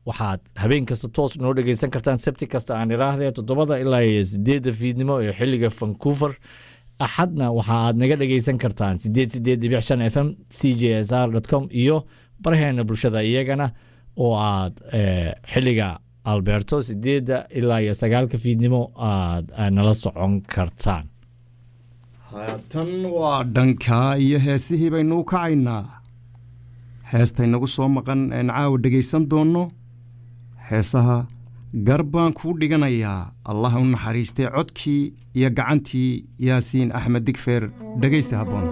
waxaad habeen kasta toos noo dhegeysan kartaan sabti kasta aan iraahdee toddobada ilaa iyo sideedda fiidnimo ee xiliga vancouver axadna waxa aad naga dhegeysan kartaan sideed sideed dhibic shan f m c j s r com iyo baraheena bulshada iyagana oo aad xiliga alberto sideedda ilaa iyo sagaalka fiidnimo aad nala socon kartaan haatan waa dhankaa iyo heesihii baynuu kacaynaa heestaynagu soo maqan een caawa dhegaysan doonno heesaha gar baan kuu dhiganayaa allah u naxariistay codkii iyo gacantii yaasiin axmed digfeer dhegaysi habboon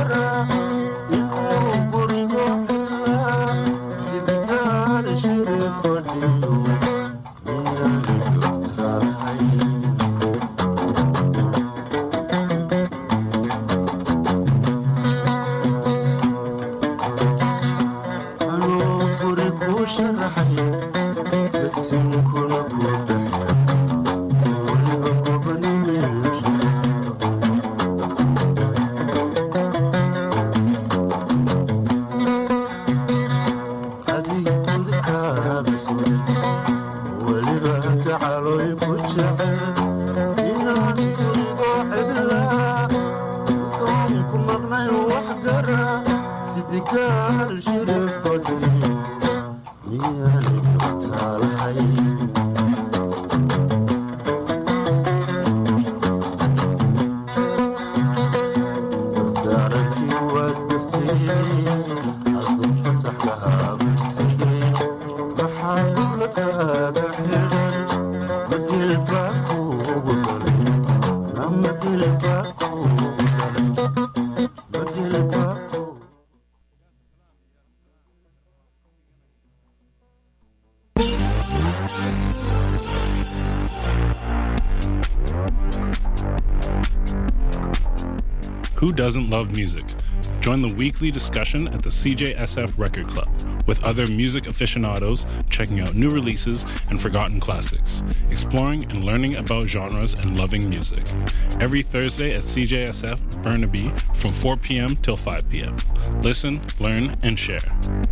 Who doesn't love music? Join the weekly discussion at the CJSF Record Club with other music aficionados checking out new releases and forgotten classics, exploring and learning about genres and loving music. Every Thursday at CJSF Burnaby from 4 p.m. till 5 p.m. Listen, learn, and share.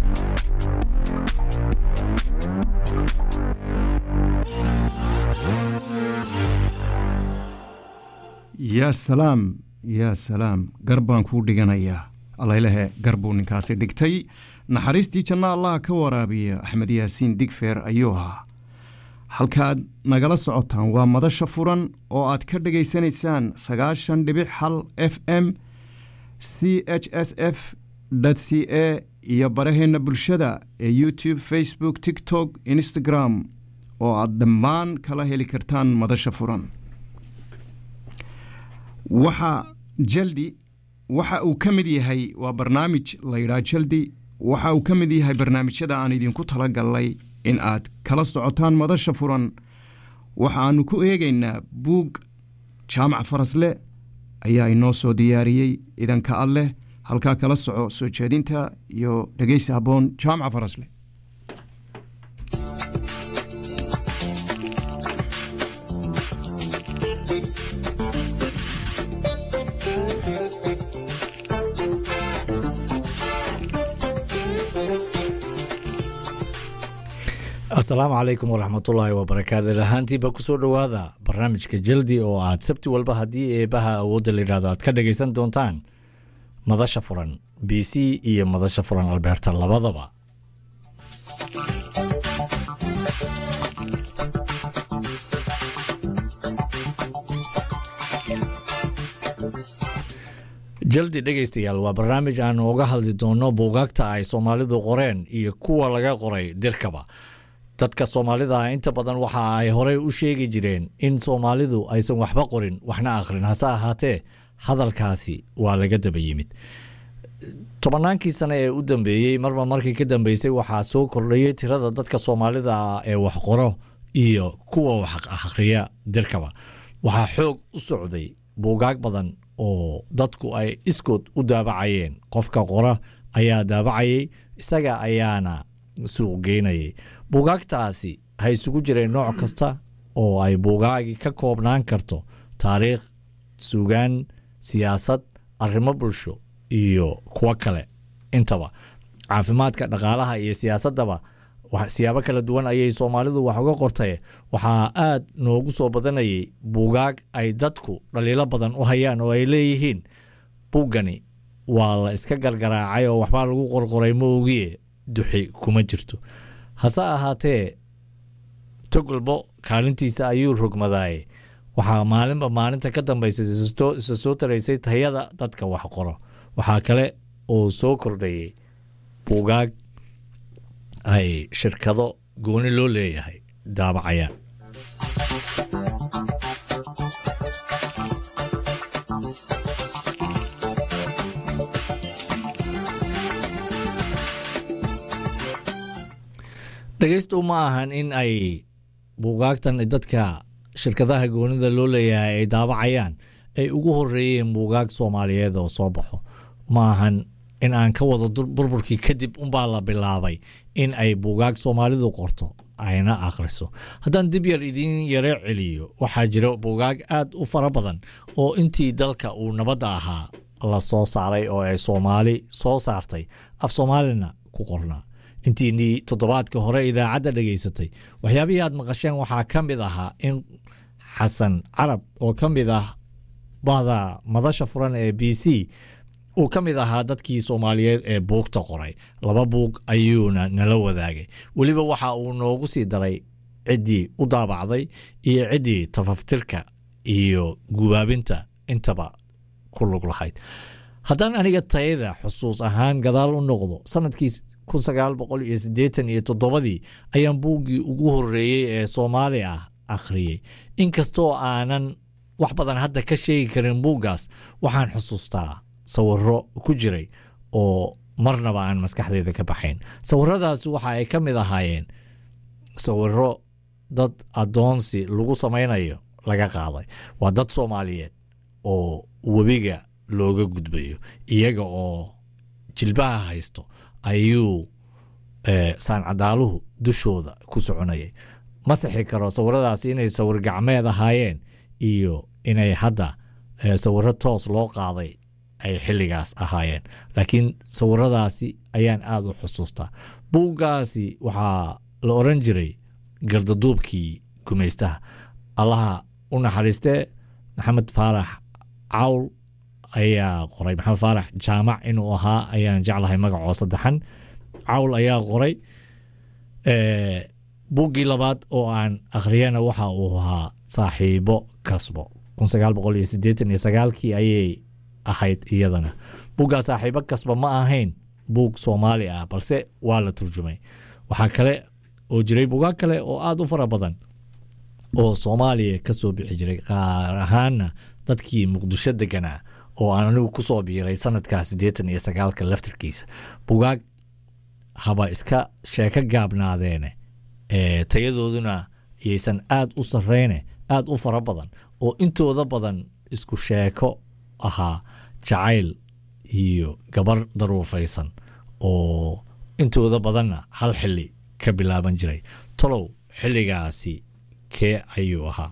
yaa salaam yaa salaam gar baan kuu dhiganayaa allaylehe gar buu ninkaasi dhigtay naxariistii janno allaha ka waraabiya axmed yaasiin digfeer ayuu ahaa halkaad nagala socotaan waa madasha furan oo aad ka dhegaysanaysaan sagaashan dhibic hal f m c h s f c a iyo baraheenna bulshada ee youtube facebook tiktok instagram oo aad dhammaan kala heli kartaan madasha furan waxa jaldi waxa uu ka mid yahay waa barnaamij layidhaha jaldi waxa uu ka mid yahay barnaamijyada aan idinku talagalnay in aad kala socotaan madasha furan waxaannu ku eegaynaa buug jaamac farasle ayaa inoo soo diyaariyey idanka alleh halkaa kala soco soo jeedinta iyo dhegeysi habboon jaamaca farasle asalaamu calaykum waraxmatullaahi wabarakaatu ahaantiiba kusoo dhowaada barnaamijka jaldi oo aad sabti walba haddii eebaha awoodda layidhahdo aad ka dhagaysan doontaan madasha furan b c iyo madasha furan albeerta labadaba jaldi dhegaystayaal waa barnaamij aanu uga hadli doono buugaagta ay soomaalidu qoreen iyo kuwa laga qoray dirkaba dadka soomaalida inta badan waxa ay horey u sheegi jireen in soomaalidu aysan waxba qorin waxna akhrin hase ahaatee hadalkaasi waa laga daba yimid tobannaankii sane ee u dambeeyey marba markii ka dambeysay waxaa soo kordhayey tirada dadka soomaalida ee wax qoro iyo kuwa wax akhriya dirkaba waxaa xoog u socday buugaag badan oo dadku ay iskood u daabacayeen qofka qora ayaa daabacayay isaga ayaana suuq geynayay buugaagtaasi ha isugu jireen nooc kasta oo ay buugaagi ka koobnaan karto taariikh suugaan siyaasad arrimo bulsho iyo kuwo kale intaba caafimaadka dhaqaalaha iyo siyaasaddaba siyaabo kala duwan ayay soomaalidu wax uga qortay waxaa aad noogu soo badanayay buugaag ay dadku dhaliilo badan u hayaan oo ay leeyihiin buuggani waa la iska gargaraacay oo waxbaa lagu qorqoray ma ogiye duxi kuma jirto hase ahaatee togolbo kaalintiisa ayuu rogmadaaye waxaa maalinba maalinta ka dambaysa isa soo taraysay tayada dadka wax qoro waxaa kale oo soo kordhayay buugaag ay shirkado gooni loo leeyahay daabacayaan dhegeystu ma ahan in ay buugaagtan dadka shirkadaha goonida loo leeyahay ay daabacayaan ay ugu horeeyeen buugaag soomaaliyeed oo soo baxo ma ahan in aan ka wado burburkii kadib unbaa la bilaabay in ay buugaag soomaalidu qorto ayna akhriso haddaan dib yar idiin yare celiyo waxaa jira buugaag aad u fara badan oo intii dalka uu nabadda ahaa la soo saaray oo ay soomaali soo saartay af soomaalina ku qornaa intiinii toddobaadka hore idaacadda dhegaysatay waxyaabihii aad maqasheen waxaa ka mid ahaa in xasan carab oo ka mid ah bahda madasha furan ee b c uu ka mid ahaa dadkii soomaaliyeed ee buugta qoray laba buug ayuuna nala wadaagay weliba waxa uu noogu sii daray ciddii u daabacday iyo ciddii tafaftirka iyo gubaabinta intaba ku lug lahayd haddaan aniga tayada xusuus ahaan gadaal u noqdo sanadkii kun sagaal boqol iyo siddeetan iyo toddobadii ayaan buuggii ugu horreeyey ee soomaali ah akhriyey inkastoo aanan wax badan hadda ka sheegi karin buuggaas waxaan xusuustaa sawiro ku jiray oo marnaba aan maskaxdeyda ka baxayn sawiradaasi waxa ay ka mid ahaayeen sawiro dad addoonsi lagu samaynayo laga qaaday waa dad soomaaliyeed oo webiga looga gudbayo iyaga oo jilbaha haysto ayuu saancadaaluhu dushooda ku soconayay ma sixi karo sawiradaasi inay sawir gacmeed ahaayeen iyo inay hadda sawiro toos loo qaaday ay xilligaas ahaayeen laakiin sawiradaasi ayaan aada u xusuustaa buuggaasi waxaa la oran jiray gardaduubkii gumaystaha allaha u naxariistee maxamed faarax cawl ayaa qoray maxamed faarax jaamac inuu ahaa ayaan jeclahay magacoo saddexan cawl ayaa qoray buuggii labaad oo aan akhriyana waxa uu ahaa saaxiibo kasbo kun sagaal boqol iyo siddeetan iyo sagaalkii ayay ahayd iyadana buuggaa saaxiibo kasba ma ahayn buug soomaali ah balse waa la turjumay waxaa kale oo jiray buugaag kale oo aada u fara badan oo soomaaliya ka soo bixi jiray qaar ahaanna dadkii muqdisho deganaa oo aan anigu ku soo biiray sanadkaa siddeetan iyo sagaalka laftarkiisa bugaag haba iska sheeko gaabnaadeene ee tayadooduna yaysan aad u sarreyne aad u fara badan oo intooda badan isku sheeko ahaa jacayl iyo gabar daruufaysan oo intooda badanna hal xili ka bilaaban jiray tolow xilligaasi kee ayuu ahaa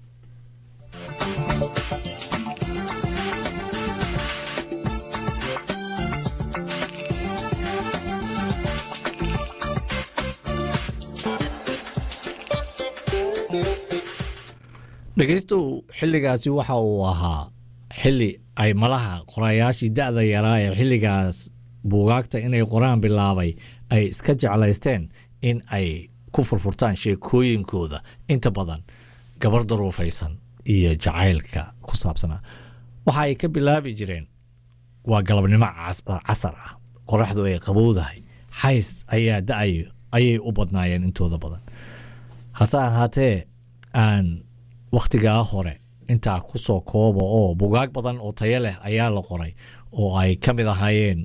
dhegeystow xilligaasi waxa uu ahaa xili ay malaha qorayaashii da-da yaraa ee xilligaas buugaagta inay qoraan bilaabay ay iska jeclaysteen in ay ku furfurtaan sheekooyinkooda inta badan gabar daruufaysan iyo jacaylka ku saabsanaa waxa ay ka bilaabi jireen waa galabnimo casar ah qoraxdu ay qabowdahay xays ayaa da-ayo ayay u badnaayeen intooda badan hase ahaatee aan wakhtigaa hore intaa ku soo kooba oo bugaag badan oo tayo leh ayaa la qoray oo ay ka mid ahaayeen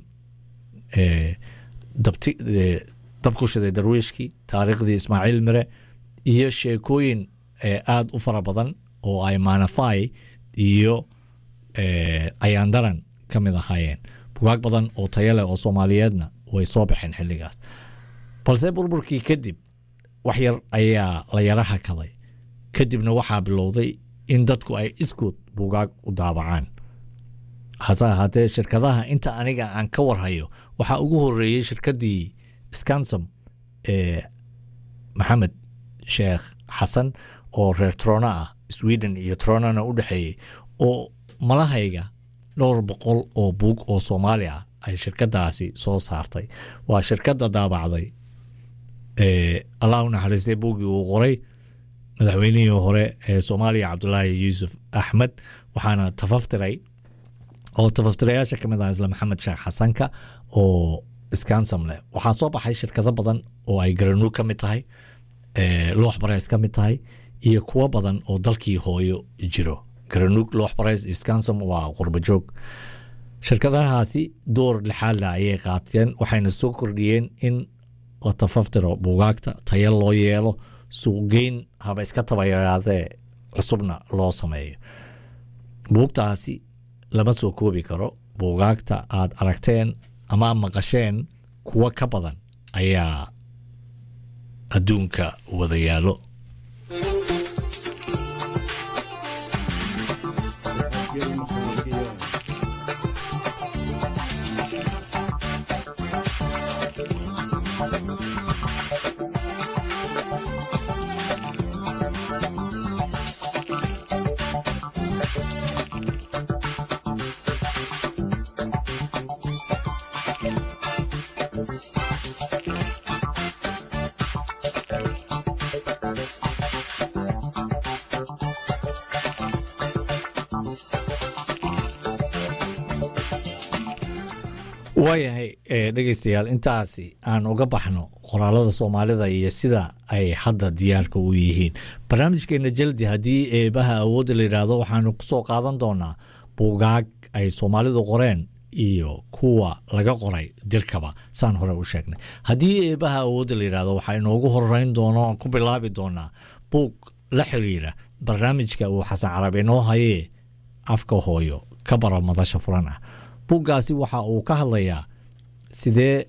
dabku shiday darwiishkii taariikhdii ismaaciil mire iyo sheekooyin aada u fara badan oo ay maanafai iyo ayaandaran ka mid ahaayeen bugaag badan oo tayo leh oo soomaaliyeedna way soo baxeen xilligaas balse burburkii kadib wax yar ayaa la yara hakaday kadibna waxaa bilowday in dadku ay iskood buugaag u daabacaan hase ahaatee shirkadaha inta aniga aan ka warhayo waxaa ugu horeeyey shirkadii scansom ee maxamed sheekh xasan oo reer trona ah sweden iyo tronana u dhexeeyey oo malahayga dhowr boqol oo buug oo soomaali ah ay shirkadaasi soo saartay waa shirkadda daabacday allah u naxariistay buuggii uu qoray madaxweynihii hore ee soomaaliya cabdulaahi yuusuf axmed waxaana tafaftiray oo tafaftirayaasha ka mid ah isla maxamed sheekh xasanka oo scansam leh waxaa soo baxay shirkado badan oo ay garanuug ka mid tahay loox bareys ka mid tahay iyo kuwo badan oo dalkii hooyo jiro garanuug loox bareys iyo scansam waa qurbajoog shirkadahaasi door lixaadla ayay qaateen waxayna soo kordhiyeen in la tafaftiro buugaagta taya loo yeelo suuqgeyn haba iska tabayaraadee cusubna loo sameeyo buugtaasi lama soo koobi karo buugaagta aad aragteen ama maqasheen kuwo ka badan ayaa adduunka wada yaallo waayahay dhegeystayaal intaasi aan uga baxno qoraalada soomaalida iyo sida ay hadda diyaarka u yihiin barnaamijkeena jaldi haddii eebaha awoodda la yidhaahdo waxaanu kusoo qaadan doonaa buugaag ay soomaalidu qoreen iyo kuwa laga qoray dirkaba saan hore u sheegnay haddii eebaha awoodda la yidhaahdo waxaa inoogu horeyn doono ku bilaabi doonaa buug la xiriira barnaamijka uu xasan carabi inoo hayee afka hooyo ka bara madasha furan ah buuggaasi waxa uu ka hadlayaa sidee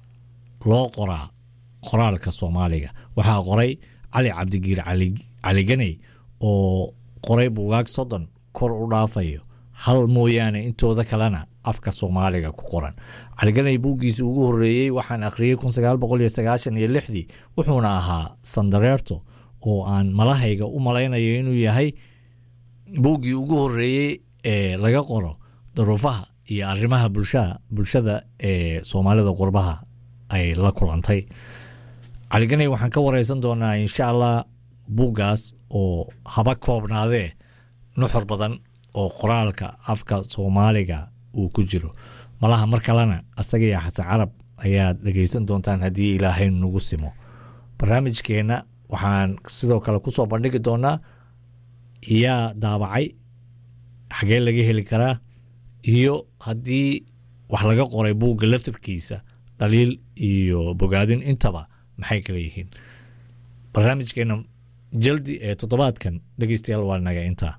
loo qoraa qoraalka soomaaliga waxaa qoray cali cabdigiir caliganey oo qoray buugaag soddon kor u dhaafayo hal mooyaane intooda kalena afka soomaaliga ku qoran caliganey buuggiisi ugu horeeyey waxaan akhriyey kun sagaal boqol iyo sagaashan iyo lixdii wuxuuna ahaa sandareerto oo aan malahayga u malaynayo inuu yahay buuggii ugu horeeyey ee laga qoro daruufaha iyo arrimaha bulshaa bulshada ee soomaalida qurbaha ay la kulantay caliganey waxaan ka wareysan doonaa insha allah buuggaas oo haba koobnaadee nuxur badan oo qoraalka afka soomaaliga uu ku jiro malaha mar kalena asagaiyo xasan carab ayaad dhegeysan doontaan haddii ilaahay nagu simo barnaamijkeenna waxaan sidoo kale kusoo bandhigi doonaa yaa daabacay xagee laga heli karaa iyo haddii wax laga qoray buugga laftarkiisa dhaliil iyo bogaadin intaba maxay kala yihiin barnaamijkeena jaldi ee toddobaadkan dhegeystayaal waa naga intaa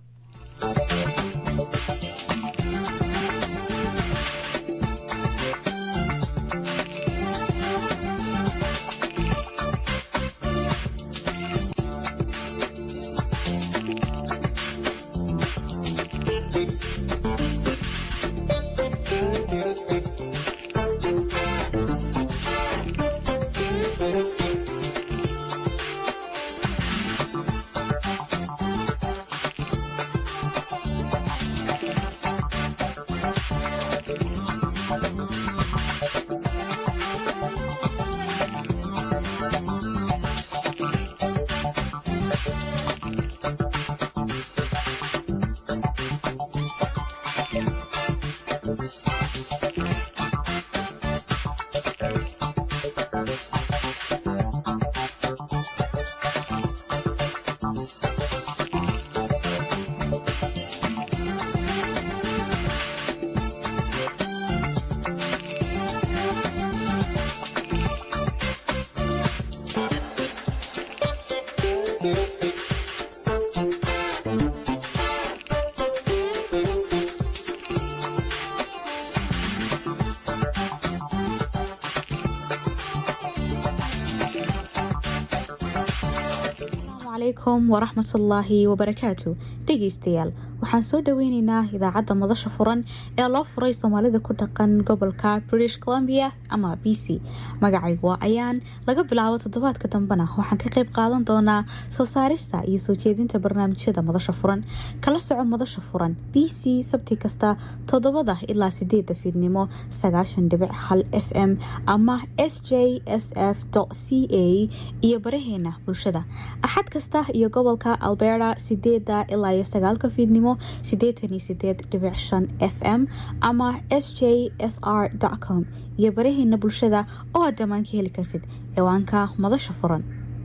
alaykum waraxmatullaahi wabarakaatu dhegeystayaal waxaan soo dhaweyneynaa idaacadda madasha furan ee loo furay soomaalida ku dhaqan gobolka british columbia ama b c magacaygu waa ayaan laga bilaabo toddobaadka dambena waxaan ka qayb qaadan doonaa soo saarista iyo soo jeedinta barnaamijyada madasha furan kala soco madasha furan b c sabti kasta toddobada ilaa sideeda fiidnimo sagaashan dhibic hal f m ama s j s f c a iyo baraheena bulshada axad kasta iyo gobolka alberta sideeda ilaa iyo sagaalka fiidnimo sideetan iyo sideed dhibic shan f m ama s j s r com iyo baraheena bulshada oo aad dhammaan ka heli kartid ciwaanka madasha furan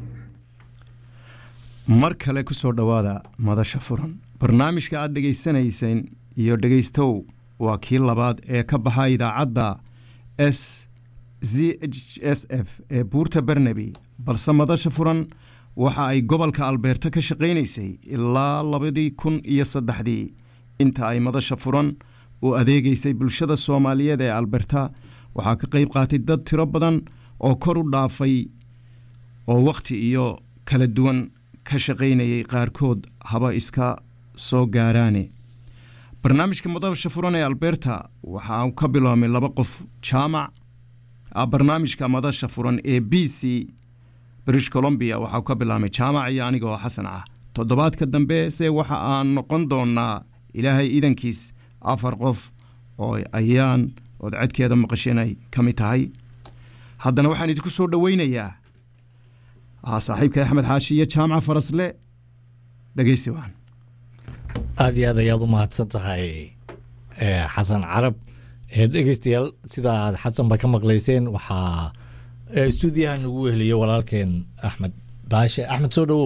mar kale ku soo dhowaada madasha furan barnaamijka aad dhegaysanayseen iyo dhegaystow waa kii labaad ee ka baxa idaacadda s z h s f ee buurta barnaby balse madasha furan waxa ay gobolka albeerta ka shaqaynaysay ilaa labadii kun iyo saddexdii inta ay madasha furan u adeegaysay bulshada soomaaliyeed ee alberta waxaa ka qayb qaatay dad tiro badan oo kor u dhaafay oo wakhti iyo kala duwan ka shaqaynayay qaarkood haba iska soo gaaraane barnaamijka madasha furan ee alberta waxaa ka biloomay laba qof jaamac barnaamijka madasha furan ee b c british colombia waxaa ka bilaabmay jaamac iyo aniga oo xasan ah toddobaadka dambe se waxa aan noqon doonaa ilaahay idankiis afar qof oo ayaan ood cedkeeda maqasheen ay ka mid tahay haddana waxaan idinku soo dhoweynayaa saaxiibka axmed xaashi iyo jaamaca farasle dhegeysi waan aada iyo aad ayaad u mahadsan tahay xasan carab dhegeystayaal sida aad xasanba ka maqlayseen waxaa stuudiyaha nagu weheliya walaalkeen axmed baashe axmed soo dhowow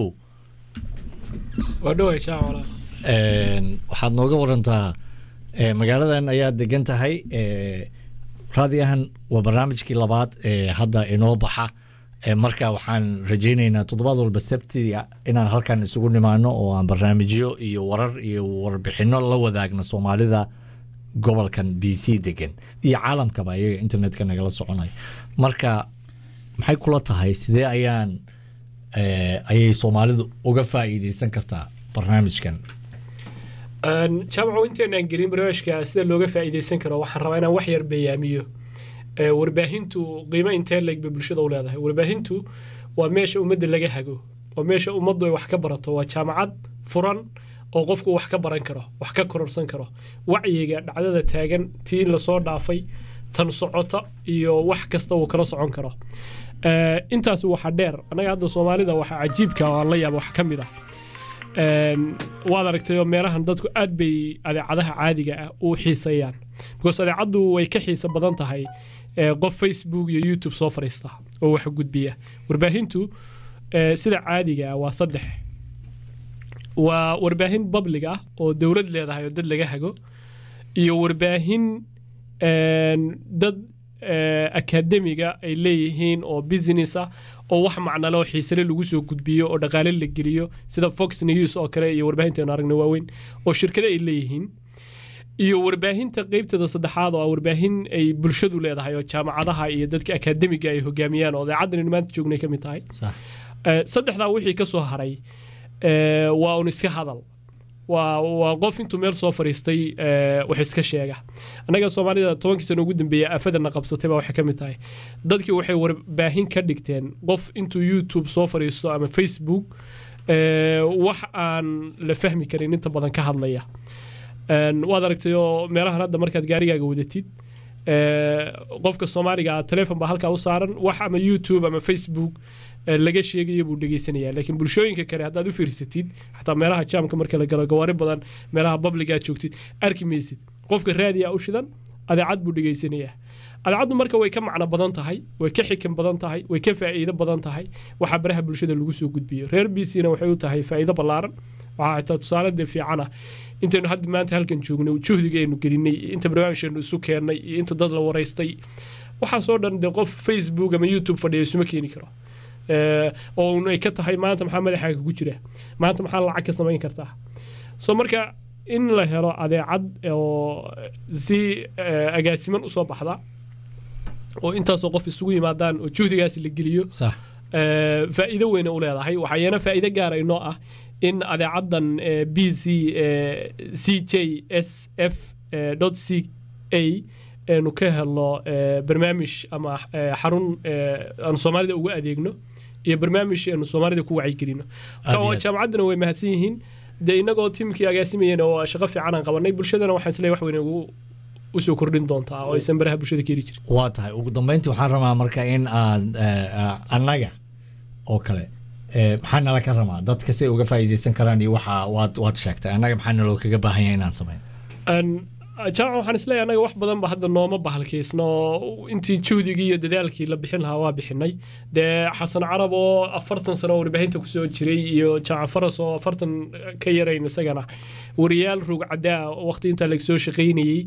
waxaad nooga warantaa magaaladan ayaa degan tahay raadiyahan waa barnaamijkii labaad ee hadda inoo baxa marka waxaan rajayneynaa toddobaad walba sabtiga inaan halkan isugu nimaano oo aan barnaamijyo iyo warar iyo warbixino la wadaagno soomaalida gobolkan b c degan iyo caalamkaba iyaga internetka nagala soconay marka maxay kula tahay sidee ayaan ayay soomaalidu uga faa'iideysan kartaa barnaamijkan jaamaco inteenaan gelin barnaamijka sida looga faa'iideysan karo waxaan rabaa inaan wax yar beeyaamiyo warbaahintu qiimo intee leeg bay bulshada u leedahay warbaahintu waa meesha ummadda laga hago waa meesha ummaddu ay wax ka barato waa jaamacad furan oo qofku wax ka baran karo wax ka kororsan karo wacyiga dhacdada taagan tii lasoo dhaafay tan socota iyo wax kasta uu kala socon karo intaas waxa dheer annaga hadda soomaalida waxa cajiibka oo aan la yaaba wax ka mid ah waad aragtay oo meelahan dadku aad bay adeecadaha caadiga ah u xiisayaan because adeecaddu way ka xiisa badan tahay qof facebook iyo youtube soo fadhiista oo wax gudbiya warbaahintu sida caadiga ah waa saddex waa warbaahin public ah oo dowlad leedahay oo dad laga hago iyo warbaahin dad akademiga ay leeyihiin oo business ah oo wax macnale oo xiisale lagu soo gudbiyo oo dhaqaale la geliyo sida fox news oo kale iyo warbaahinteenu aragna waaweyn oo shirkado ay leeyihiin iyo warbaahinta qeybteeda saddexaad oo ah warbaahin ay bulshadu leedahay oo jaamacadaha iyo dadka akademiga ay hogaamiyaan oo idaacaddan maanta joognay ka mid tahay saddexdaa wixii ka soo haray waa un iska hadal waa qof intuu meel soo fariistay wax iska sheega annaga soomaalida tobankii sano ugu dambeeya aafadana qabsatay baa waxay ka mid tahay dadkii waxay warbaahin ka dhigteen qof intuu youtube soo fariisto ama facebook wax aan la fahmi karin inta badan ka hadlaya waad aragtay oo meelahan hadda markaad gaarigaaga wadatid qofka soomaaliga telefon baa halkaa u saaran wax ama youtube ama facebook laga sheegaya buu dhegeysanaya laakiin bulshooyinka kale haddaad u fiirsatid xataa meelaha jaamka marka la galo gawaari badan meelaha babligaa joogtid arki maysid qofka raadiya u shidan adeecad buu dhegeysanayaa adeecaddu marka way ka macno badan tahay way ka xikan badan tahay way ka faa'iido badan tahay waxaa baraha bulshada lagu soo gudbiyo reer b c na waxay u tahay faa'iido ballaaran waxaa xitaa tusaale dee fiican ah intaynu hadda maanta halkan joognay juhdiga aynu gelinay inta barnaamijkeenu isu keennay iyo inta dad la waraystay waxaasoo dhan dee qof facebook ama youtube fadhiya isuma keeni karo oo ay ka tahay maanta maxaa madaxaaga ku jira maanta maxaa lacag ka samayn kartaa so marka in la helo adeecad oo si agaasiman usoo baxda oo intaasoo qof isugu yimaadaan oo juhdigaas la geliyo faa'iido weyne u leedahay waxaayana faa'iido gaara inoo ah in adeecaddan b c c j s f c a nu ka helno barnaamij ama xarun aan soomaalida uga adeegno iyo barnaamij aanu soomaalida ku wacyigelino jaamacaddana way mahadsan yihiin dee inagoo tiimkii agaasimayeen oo shaqo fiican aan qabanay bulshadana waxaan isleeyahay wax weyn ugu usoo kordhin doontaa oo aysan baraha bulshada ka heli jirin waa tahay ugu dambeyntii waxaan rabaa marka in aad annaga oo kale maxaa nala ka rabaa dadka si ay uga faa'iideysan karaan iyo waxa waad waad sheegtay annaga maxaa naloo kaga baahan yahay inaan sameyn jaamac waxaan isleeyahay annaga wax badan ba hadda nooma bahalkaysno intii juhdigii iyo dadaalkii la bixin lahaa waa bixinay dee xasan carab oo afartan sano oo warbaahinta kusoo jiray iyo jaamac faras oo afartan ka yarayn isagana wariyaal rog caddaa waqti intaa lagsoo shaqaynayey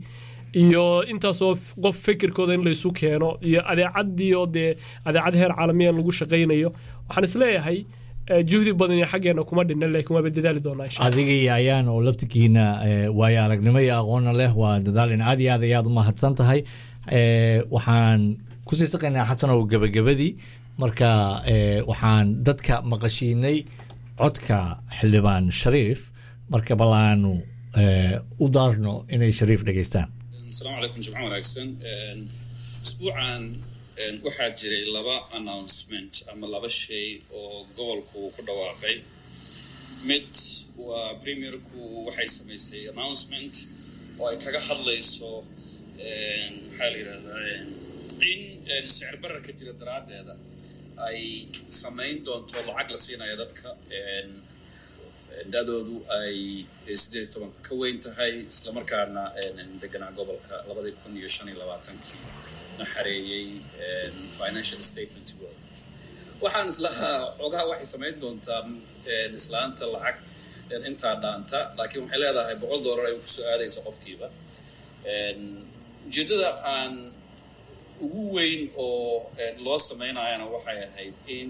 iyo intaasoo f- qof fikirkooda in laysu keeno iyo adeecadii oo dee adeecad heer caalamiyan lagu shaqaynayo waxaan isleeyahay eh, juhdi badan iyo xaggeena kuma dhinna laakiin waaba dadaali doonaa insha Allah. adiga iyo ayaan oo laftigiina eh, waayo aragnimo iyo aqoonna leh waa dadaalin aad iyo aad ayaad u mahadsan tahay Eh, waxaan kusii saqaynaa xasan oo gebagabadii marka eh, waxaan dadka maqashiinay codka xildhibaan shariif marka bal aanu eh, u daarno inay shariif dhegeystaan asalaamu calaykum jimco wanaagsan isbuucan waxaa jiray laba announcement ama laba shay oo gobolku ku dhawaaqay mid waa premierku waxay samaysay announcement oo ay kaga hadlayso maxaa la yidhahdaa in sicir bararka jira daraaddeeda ay samayn doonto lacag la siinayo dadka da-doodu ay sideed iyo tobanka ka weyn tahay islamarkaana deganaa gobolka labadii kun iyo shan iyo labaatankii na xareeyey financial statement world waxaan islahaa xoogaha waxay samayn doontaa islaanta lacag intaa dhaanta laakiin waxay leedahay boqol dollar ay kusoo aadayso qofkiiba ujeeddada aan ugu weyn oo loo samaynayana waxay ahayd in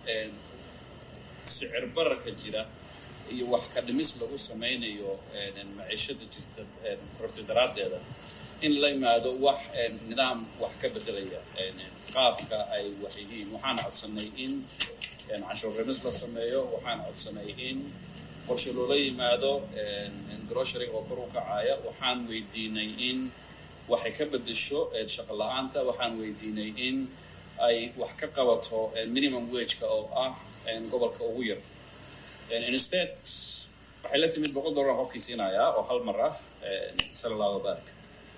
sicir bararka jira iyo wax ka dhimis lagu samaynayo maciishada jirta kororti daraaddeeda in la yimaado wax nidaam wax ka bedelaya qaabka ay wax yihiin waxaan codsanay in canshuur remis la sameeyo waxaan codsanay in qorshe loola yimaado grocery oo kor u kacaya waxaan weydiinay in waxay ka bedesho shaqo la-aanta waxaan weydiinay in ay wax ka qabato minimum wageka oo ah gobolka ugu yar instead waxay la timid boqol dollar qofkii siinayaa oo hal mar ah sala allahu barik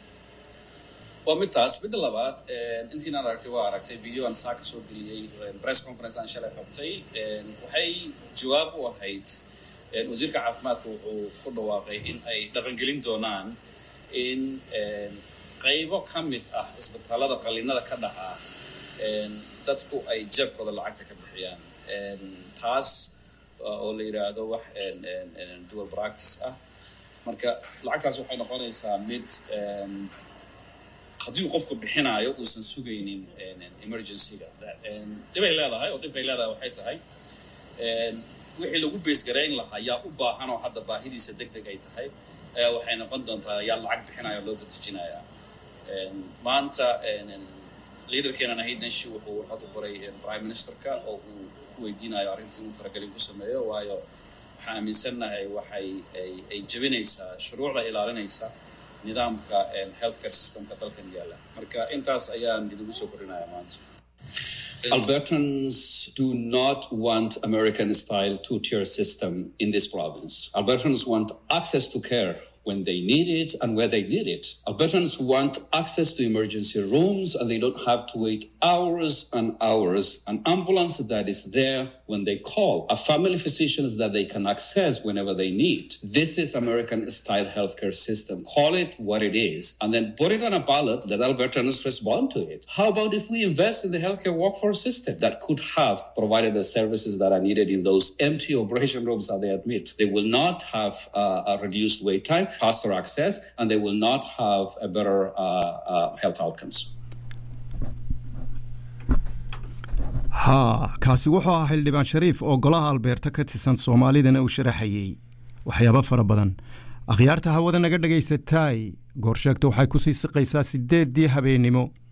waa mid taas midda labaad intiinaan aragtay waa aragtay video aan saa ka soo geliyey press conference aan shalay qabtay waxay jawaab u ahayd wasiirka caafimaadka wuxuu ku dhawaaqay in ay dhaqangelin doonaan in qaybo ka mid ah isbitaalada qallinada ka dhacaa dadku ay jeebkooda lacagta ka bixiyaan taas oo la yidhaahdo wax dual practice ah marka lacagtaas waxay noqonaysaa mid haddii qofku bixinaayo uusan sugaynin emergencyga dhibay leedahay oo dhibkay leedahay waxay tahay wixii lagu beesgarayn lahaa yaa u baahan oo hadda baahidiisa deg deg ay tahay ayaa waxay noqon doontaa yaa lacag bixinaya loo dadejinayaa maanta liaderkeenan ahayd nanshi wuxuu warqad u qoray prime ministerka oo uu ku weydiinayo arrintii inuu faragelin ku sameeyo waayo waxaan aaminsannahay waxay ay jebinaysaa shuruucda ilaalinaysa nidaamka healthcare systemka dalkan yaalla marka intaas ayaan idigu soo kordhinaya maanta Albertans do not want American style two tier system in this province. Albertans want access to care when they need it and where they need it. Albertans want access to emergency rooms and they don't have to wait hours and hours. An ambulance that is there when they call, a family physicians that they can access whenever they need. This is American style healthcare system. Call it what it is and then put it on a ballot. Let Albertans respond to it. How about if we invest in the healthcare workforce system that could have provided the services that are needed in those empty operation rooms that they admit? They will not have uh, a reduced wait time faster access, and they will not have a better uh, uh, health outcomes. haa kaasi wuxuu ahaa xildhibaan shariif oo golaha albeerta ka tirsan soomaalidana uu sharaxayey waxyaabo fara badan akhyaarta hawada naga dhagaysataay goorsheegta waxay ku sii siqaysaa siddeeddii habeennimo